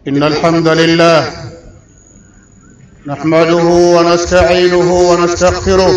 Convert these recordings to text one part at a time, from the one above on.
إن الحمد لله نحمده ونستعينه ونستغفره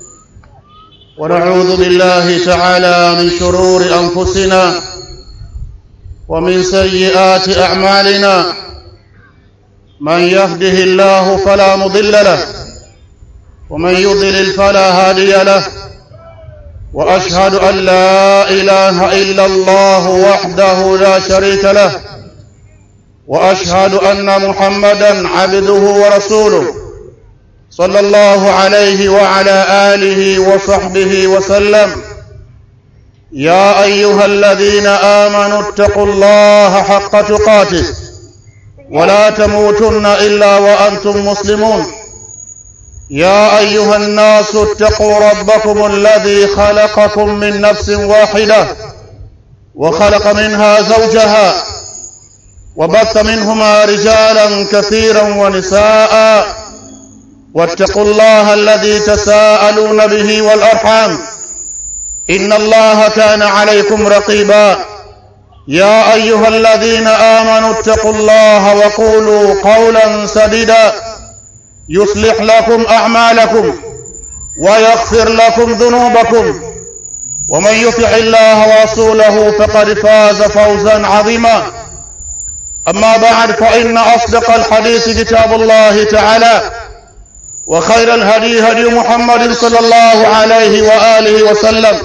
ونعوذ بالله تعالى من شرور أنفسنا ومن سيئات أعمالنا من يهده الله فلا مضل له ومن يضلل فلا هادي له واشهد ان لا اله الا الله وحده لا شريك له واشهد ان محمدا عبده ورسوله صلى الله عليه وعلى اله وصحبه وسلم يا ايها الذين امنوا اتقوا الله حق تقاته ولا تموتن الا وانتم مسلمون يا ايها الناس اتقوا ربكم الذي خلقكم من نفس واحده وخلق منها زوجها وبث منهما رجالا كثيرا ونساء واتقوا الله الذي تساءلون به والارحام ان الله كان عليكم رقيبا يا ايها الذين امنوا اتقوا الله وقولوا قولا سديدا يصلح لكم اعمالكم ويغفر لكم ذنوبكم ومن يطع الله ورسوله فقد فاز فوزا عظيما اما بعد فان اصدق الحديث كتاب الله تعالى وخير الهدي هدي محمد صلى الله عليه واله وسلم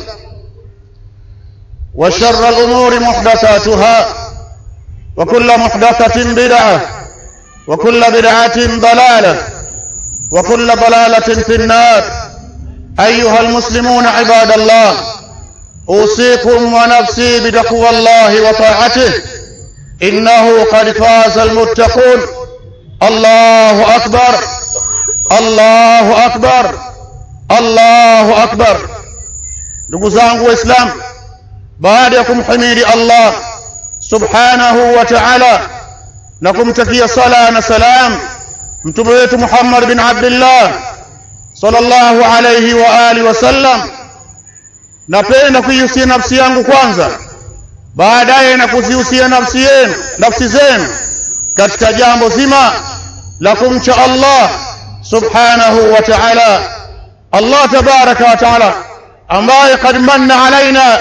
وشر الامور محدثاتها وكل محدثه بدعه وكل بدعه ضلاله وكل ضلاله في النار ايها المسلمون عباد الله اوصيكم ونفسي بتقوى الله وطاعته انه قد فاز المتقون الله اكبر الله اكبر الله اكبر ndugu zangu waislamu baada ya kumhimidi allah subhanahu wa ta'ala na kumtakia sala na salam mtume wetu Muhammad bin Abdullah sallallahu alayhi wa alihi wasallam napenda kuihusia nafsi yangu kwanza baadaye na kuzihusia nafsi yenu nafsi zenu katika jambo zima la kumcha Allah subhanahu wa ta'ala Allah tabaraka wa ta'ala ambaye qad manna alaina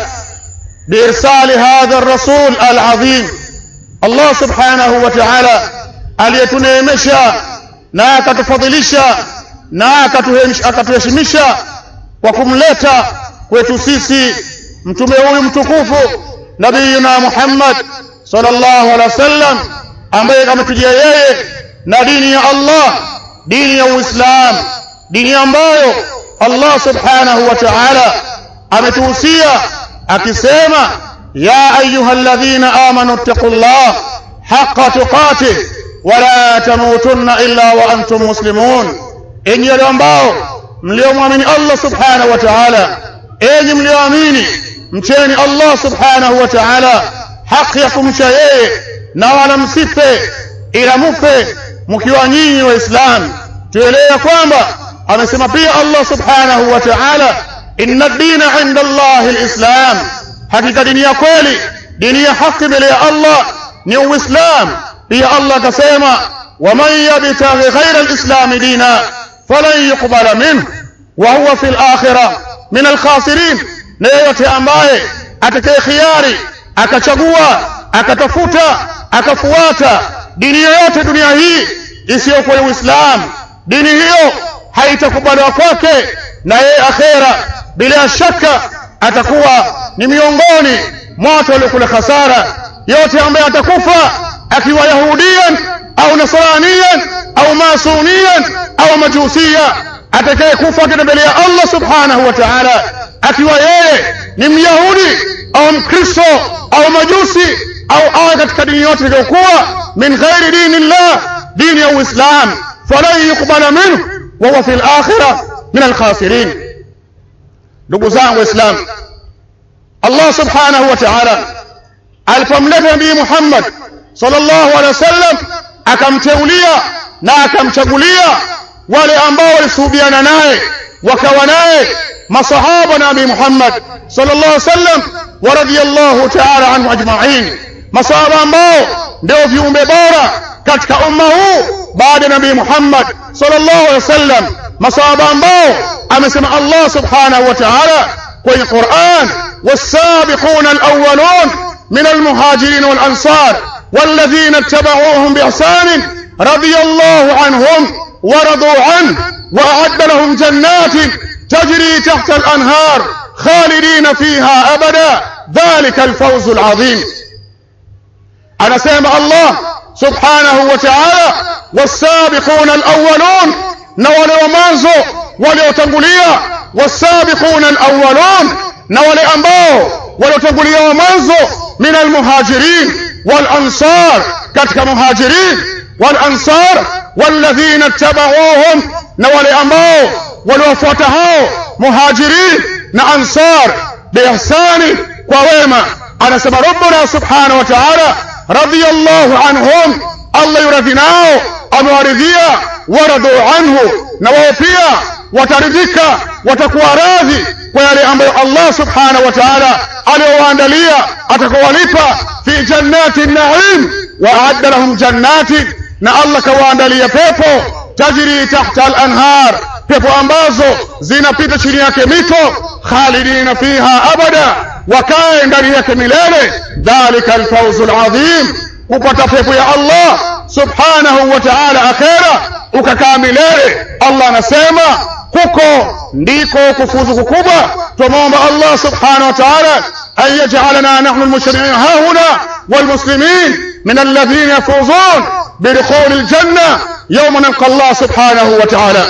biirsali hadha ar-rasul al-azim Allah subhanahu wa ta'ala aliyetuneemesha na akatufadhilisha na akatuheshimisha kwa kumleta kwetu sisi mtume huyu mtukufu nabiyuna Muhammad sallallahu alaihi wasallam ambaye ametujia yeye na dini ya Allah dini ya Uislamu dini ambayo Allah subhanahu wa ta'ala ametuhusia akisema ya ayyuhalladhina amanu ittaqullah haqqa tuqatih wala tamutunna illa wa antum muslimun enyi wale ambao mliomwamini Allah subhanahu wa ta'ala enyi mlioamini mcheni Allah subhanahu wa ta'ala haki ya kumcha yeye na wala msife ila mufe mkiwa nyinyi waislamu tuelewe kwamba amesema pia Allah subhanahu wa ta'ala inna ad-dina 'inda Allah al-islam hakika dini ya kweli dini ya haki mbele ya Allah ni uislamu pia Allah akasema waman yabtaghi ghaira alislam dina falan yuqbala minhu wa huwa fil akhirah min alkhasirin na yeyote ambaye atakaye khiari akachagua akatafuta akafuata dini yoyote dunia hii isiyokuwa Uislamu dini hiyo haitakubaliwa kwake na yeye akhera bila shaka atakuwa ni miongoni mwa watu waliokula hasara yote ambaye atakufa akiwa yahudiyan au nasraniyan au masuniyan au majusiya atakaye kufa mbele ya Allah subhanahu wa ta'ala akiwa yeye ni myahudi au mkristo au majusi au awe katika dini yote iliyokuwa min ghairi dini llah dini ya uislam falan yuqbala minhu wa huwa fil akhirah min alkhasirin ndugu zangu waislamu Allah subhanahu wa ta'ala alipomleta nabii Muhammad sallallahu alaihi wasallam akamteulia na akamchagulia wale ambao walisuhubiana naye wakawa naye masahaba na nabii Muhammad sallallahu alaihi wasallam wa radiyallahu ta'ala anhu ajma'in masahaba ambao ndio viumbe bora katika umma huu baada ya nabii Muhammad sallallahu alaihi wasallam masahaba ambao amesema Allah subhanahu wa ta'ala kwenye Qur'an والسابقون الأولون من المهاجرين والأنصار والذين اتبعوهم بإحسان رضي الله عنهم ورضوا عنه وأعد لهم جنات تجري تحت الأنهار خالدين فيها أبدا ذلك الفوز العظيم أنا سيما الله سبحانه وتعالى والسابقون الأولون نولي ومانزو وليوتنقليا والسابقون الأولون نولي أنباو وليوتنقليا ومانزو من المهاجرين والأنصار كتك مهاجرين والأنصار والذين اتبعوهم نولي أنباو ولوفوتهاو مهاجرين نأنصار بإحسان وويما أنا سبا ربنا سبحانه وتعالى رضي الله عنهم الله يرضينao amewaridhia waradu anhu na wao pia wataridhika watakuwa radhi kwa yale ambayo Allah subhanahu wa ta'ala aliyowaandalia atakowalipa fi jannati naim wa aadda lahum jannati na Allah kawaandalia pepo tajri tahta al-anhar pepo ambazo zinapita chini yake mito khalidina fiha abada wakae ndani yake milele dhalika alfawzu alazim kupata pepo ya Allah subhanahu wa ta'ala akhera ukakaa milele Allah anasema huko ndiko kufuzu kukubwa tumomba Allah subhanahu wa ta'ala an yaj'alana nahnu almushri'in hahuna والمسلمين من الذين يفوزون بدخول الجنة يوم نلقى الله سبحانه وتعالى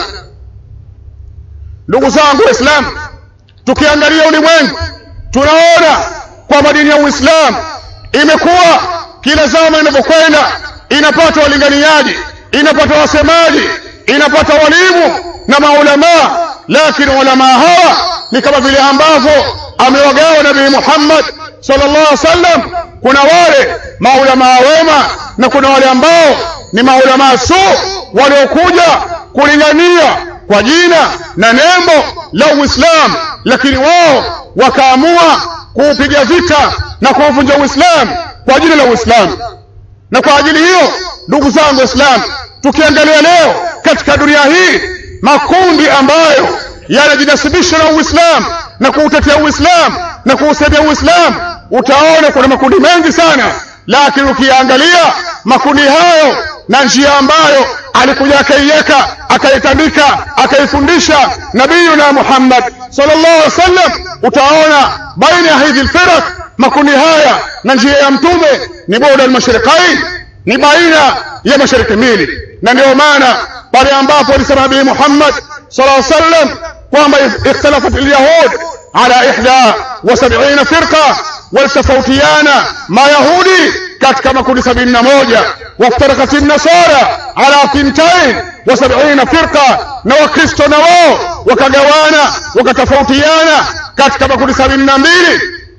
ndugu zangu waislamu tukiangalia ulimwengu tunaona kwamba dini ya uislamu imekuwa kila zama inavyokwenda inapata walinganiaji inapata wasemaji inapata walimu na maulamaa lakini ulamaa hawa ni kama vile ambavyo amewagawa nabii Muhammad sallallahu alaihi wasallam kuna wale maulamaa wema na kuna wale ambao ni maulamaa su waliokuja kulingania kwa jina na nembo la Uislamu lakini wao wakaamua kuupiga vita na kuuvunja Uislamu kwa jina la Uislamu na kwa ajili hiyo ndugu zangu Waislamu tukiangalia leo katika dunia hii makundi ambayo yanajinasibisha na Uislamu na kuutetea Uislamu na kuusaidia Uislamu utaona kuna makundi mengi sana lakini ukiangalia makundi hayo na njia ambayo alikuja akaiweka akaitandika akaifundisha nabiyuna Muhammad sallallahu alaihi wasallam utaona baina ya hizi firaq makundi haya na njia ya mtume ni boda al-mashriqain ni baina ya mashariki mbili na ndio maana pale ambapo alisema nabii Muhammad sallallahu alaihi wasallam kwamba ikhtalafat al-yahud ala ihda wa sab'ina firqa waltofautiana mayahudi katika makundi sabini na moja waftarakat nasara ala thintain wa sab'ina firqa na wakristo na wao wakagawana wakatofautiana katika makundi sabini na mbili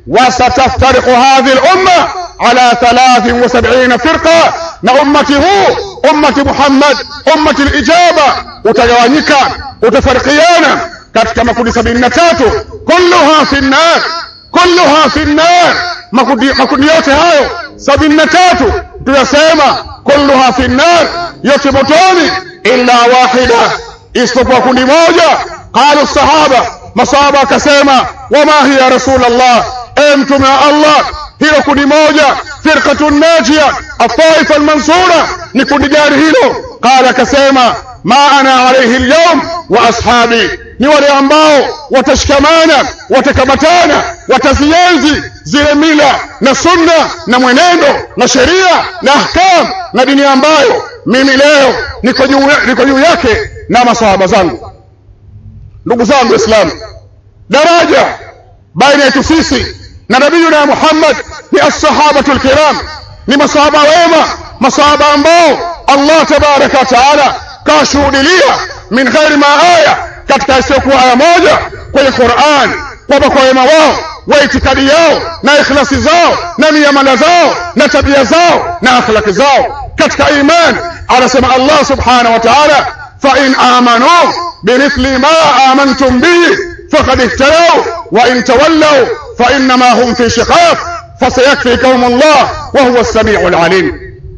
وستفترق هذه الأمة على ثلاث وسبعين فرقة نأمته أمة محمد أمة الإجابة وتجوانيك وتفرقيانا katika makundi sabini na tatu kulluha fi nnar kulluha fi nnar makundi, makundi yote hayo sabini na tatu tunasema kulluha fi nnar yote motoni illa wahida isipokuwa kundi moja qalu sahaba masahaba akasema wama hiya rasulallah e mtume wa allah hilo kundi moja firqatu najia ataifa almansura ni kundi gani hilo qala akasema ma ana alayhi alyawm wa ashabi ni wale ambao watashikamana watakamatana watazienzi zile mila na sunna na mwenendo na sheria na ahkam na dini ambayo mimi leo niko juu niko juu yake na masahaba zangu ndugu zangu waislamu daraja baina yetu sisi na nabiyuna Muhammad ni as-sahabatu al-kiram ni masahaba wema masahaba ambao Allah tabaraka wa taala kashuhudilia min ghairi ma aya katika isiyokuwa aya moja kwenye Qur'an kwamba kwa wema wao wa itikadi yao na ikhlasi zao na miamala zao na tabia zao na akhlaki zao katika iman anasema Allah subhanahu wa ta'ala fa in amanu bimithli ma amantum bihi faqad ihtadaw wa in tawallaw fa innama hum fi shiqaq fasayakfikahum Allah wa huwa as-sami'ul alim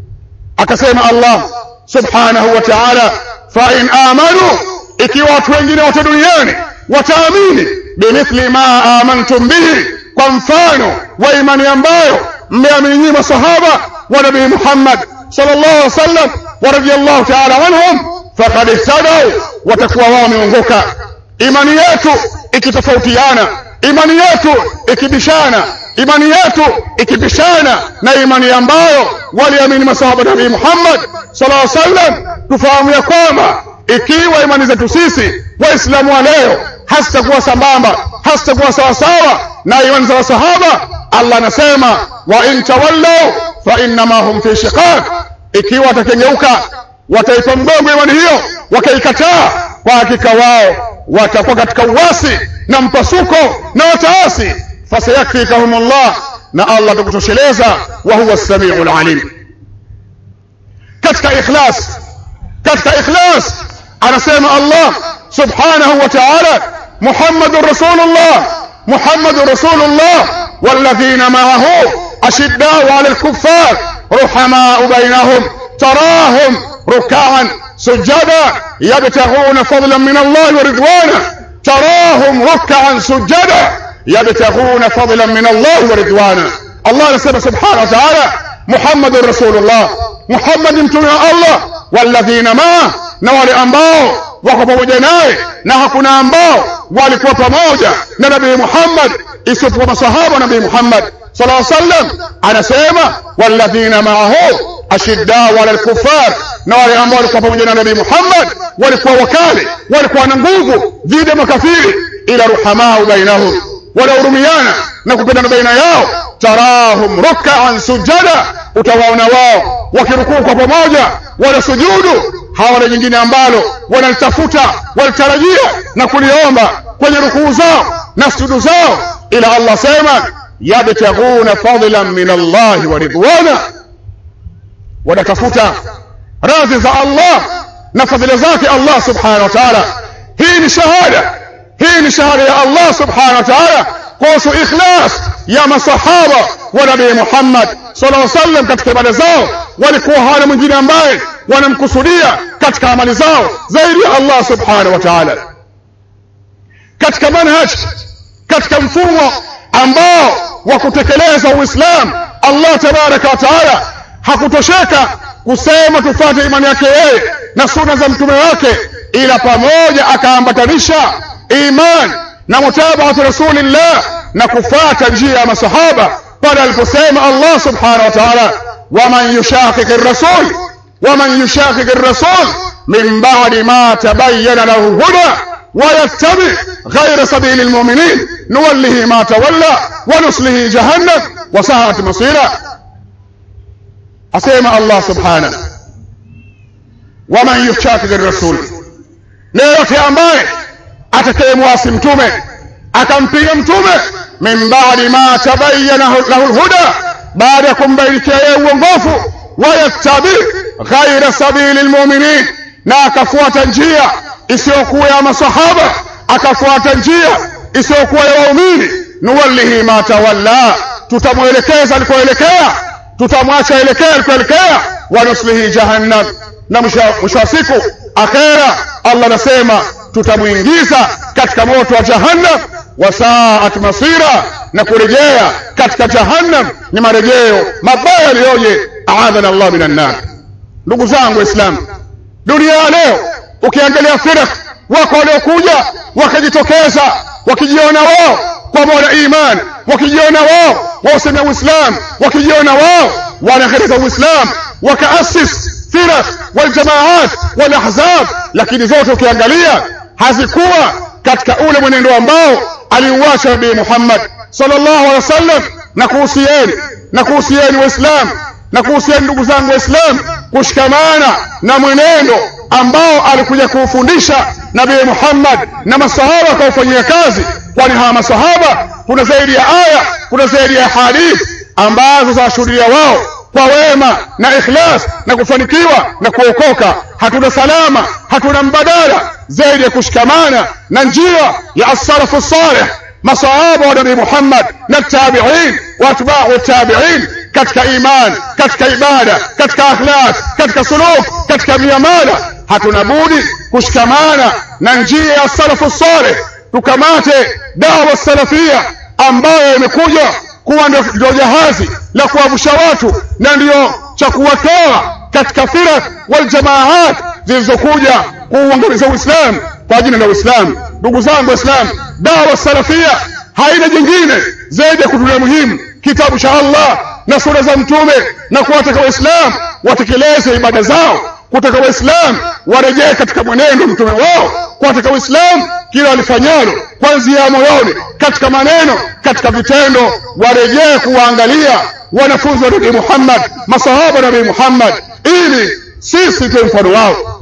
akasema Allah subhanahu wa ta'ala fa in amanu ikiwa watu wengine wote duniani wataamini bimithli ma amantum bihi kwa mfano wa imani ambayo mmeamini nyinyi masahaba wa nabii Muhammad sallallahu alaihi wasallam wa radiyallahu ta'ala anhum faqad ihtadaw watakuwa wao wameongoka imani yetu ikitofautiana imani yetu ikibishana imani yetu ikibishana na imani ambayo waliamini masahaba nabii Muhammad sallallahu alaihi wasallam tufahamu ya kwamba ikiwa imani zetu sisi waislamu wa leo hazitakuwa sambamba hazitakuwa sawasawa na imani za wasahaba Allah anasema wa in tawallaw fa innama hum fi shiqaq ikiwa watakengeuka wataipa mgongo imani hiyo wakaikataa kwa hakika wao watakuwa katika uasi na mpasuko na wataasi fasayakfikahumullah na Allah atakutosheleza wa huwa as-sami'ul alim katika ikhlas katika ikhlas anasema Allah subhanahu wa ta'ala Muhammadur Rasulullah Muhammadur Rasulullah والذين معه أشداء على الكفار رحماء بينهم تراهم ركعا سجدا يبتغون فضلا من الله ورضوانا تراهم ركعا سجدا يبتغون فضلا من الله ورضوانا الله نسبه سبحانه وتعالى محمد رسول الله محمد mtume wa Allah walladhina ma na wale ambao wako pamoja naye na hakuna ambao walikuwa pamoja na nabii Muhammad isipokuwa masahaba nabii Muhammad sallallahu alaihi wasallam anasema walladhina ma'ahu ashiddau ala al-kuffar na wale ambao walikuwa pamoja na nabii Muhammad walikuwa wakali walikuwa na nguvu dhidi ya makafiri ila ruhamau bainahum wanahurumiana na kupendana baina yao tarahum ruk'an sujada utawaona wao wakirukuu kwa pamoja wanasujudu hawana jingine ambalo wanalitafuta walitarajia na kuliomba kwenye rukuu zao na sujudu zao ila Allah sema yabtaghuna fadlan min Allah wa ridwana wanatafuta radhi za Allah na fadhila zake Allah subhanahu wa ta'ala hii ni shahada hii ni shahada ya Allah subhanahu wa ta'ala kuhusu ikhlas ya masahaba wa nabii Muhammad sallallahu alaihi wasallam katika ibada zao walikuwa hawana mwingine ambaye wanamkusudia katika amali zao zaidi ya Allah subhanahu wa ta'ala katika manhaj katika mfumo ambao wa kutekeleza Uislamu Allah tabaraka wa taala hakutosheka kusema tufate imani yake yeye na sunna za mtume wake ila pamoja akaambatanisha iman na mutabaatu rasulillah na kufata njia ya masahaba pale aliposema Allah subhanahu wa ta'ala waman yushaqiq ar-rasul waman yushaqiq ar-rasul min ba'di ma tabayyana lahu huda ويتبع غير سبيل المؤمنين نوله ما تولى ونصله جهنم وساءت مصيرا أسيما الله سبحانه ومن يشاكك الرسول ليوتي ambaye atakayemwasi mtume akampiga mtume min baadi ma tabayyana lahu lhuda baada ya kumbainikia yeye uongofu wayattabi ghaira sabili lmuminin na akafuata njia isiyokuwa ya masahaba akafuata njia isiyokuwa ya waumini nuwallihi ma tawalla tutamwelekeza alikoelekea tutamwacha elekea alikoelekea wanuslihi jahannam na mwisho wa siku akhera Allah anasema tutamwingiza katika moto wa jahannam wasaat masira na kurejea katika jahannam ni marejeo mabaya yaliyoje aadhana Allah minan nar ndugu zangu waislamu dunia ya leo ukiangalia firq wako waliokuja wakajitokeza wakijiona wao kwa mola iman wakijiona wao wausema uislam wakijiona wao wanaendeleza uislam wakaasis firq waljamaat walahzab lakini zote ukiangalia hazikuwa katika ule mwenendo ambao aliuacha nabii Muhammad sallallahu alaihi wasallam na kuhusieni na kuhusieni waislamu na kuhusieni ndugu zangu waislamu kushikamana na mwenendo ambao alikuja kuufundisha nabii Muhammad na masahaba akaufanyia kazi kwani hawa masahaba kuna zaidi ya aya kuna zaidi ya hadithi ambazo zawashuhudia wao kwa wema na ikhlas na kufanikiwa na kuokoka hatuna salama hatuna mbadala zaidi ya kushikamana na njia ya as-salafu salih masahaba wa nabii Muhammad na tabi'in wa atba'u tabi'in katika iman katika ibada katika akhlaq katika suluk katika miamala hatuna budi kushikamana na njia ya salafu saleh tukamate dawa salafia ambayo imekuja kuwa ndio jahazi la kuwavusha watu na ndio cha kuwatoa katika firak wal jamaat zilizokuja kuuangamiza Uislamu kwa jina la Uislamu. Ndugu zangu Waislamu, dawa salafia haina jingine zaidi ya kutulia muhimu kitabu cha Allah na sura za Mtume na kuwataka Waislamu watekeleze ibada zao, kutaka Waislamu warejee katika mwenendo mtume wao, kuwataka Waislamu kila walifanyalo kuanzia moyoni, katika maneno, katika vitendo, warejee kuwaangalia wanafunzi wa Nabii Muhammad, masahaba Nabii Muhammad, ili sisi tuwe mfano wao.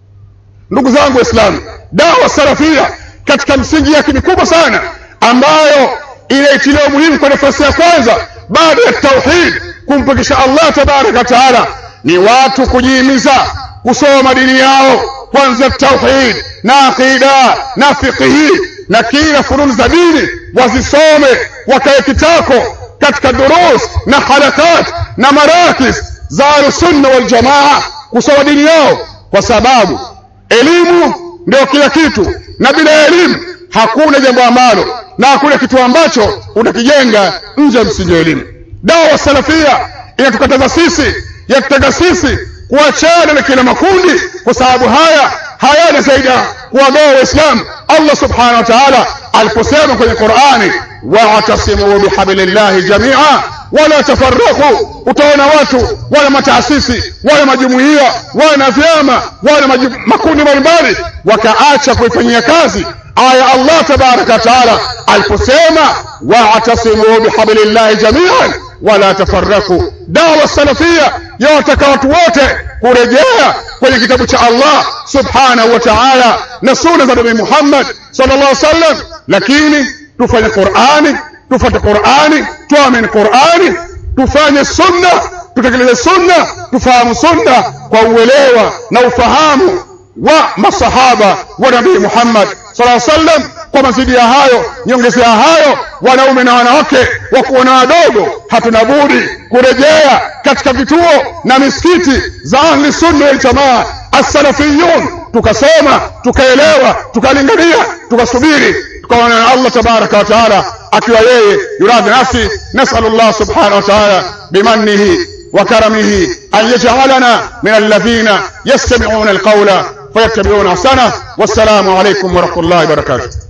Ndugu zangu Waislamu, dawa salafia katika msingi yake mikubwa sana ambayo inaitiliwa muhimu kwa nafasi ya kwanza baada ya tauhid, kumpekesha Allah tabaraka wa taala, ni watu kujihimiza kusoma dini yao kwanza tauhid na aqida na fiqhi na kila fununi za dini wazisome, wakae kitako katika durus na halakat na marakis za Ahlusunna wal Jamaa kusoma dini yao, kwa sababu elimu ndio kila kitu, na bila elimu hakuna jambo ambalo na hakuna kitu ambacho utakijenga nje ya msingi wa elimu. Dawa salafia inatukataza sisi, yatutaka sisi kuachana na kila makundi, kwa sababu haya hayana zaidi ya kuwagawa Waislamu. Allah subhanahu wa ta'ala aliposema kwenye Qur'ani, wa'tasimu bihablillahi jamia wala tafarraku. Utaona watu wala mataasisi wala majumuiya wala vyama wala makundi mbalimbali wakaacha kuifanyia kazi aya Allah tabaraka wa taala aliposema wa'tasimu bihablillahi jamian wala tafarraku. Dawa salafia yawataka watu wote kurejea kwenye kitabu cha Allah subhanahu wa ta'ala na sunna za Nabii Muhammad sallallahu alaihi wasallam, lakini tufanye Qur'ani, tufuate Qur'ani, tuamini Qur'ani, tufanye sunna, tutekeleze sunna, tufahamu sunna kwa uelewa na ufahamu wa masahaba wa Nabii Muhammad sallallahu alaihi wasallam. Kwa mazidi ya hayo, nyongeza ya hayo, wanaume na wanawake, wakubwa na wadogo, hatuna budi kurejea katika vituo na misikiti za ahli sunna wal jamaa as-salafiyun, tukasoma tukaelewa, tukalingania, tukasubiri, tukaona na Allah tabaraka wa taala akiwa yeye yuradhi nafsi. Nasalullah subhanahu wa taala bimannihi wa karamihi an yaj'alana min alladhina yastami'una alqawla fayattabi'una ahsana. Wassalamu alaykum wa rahmatullahi wa barakatuh.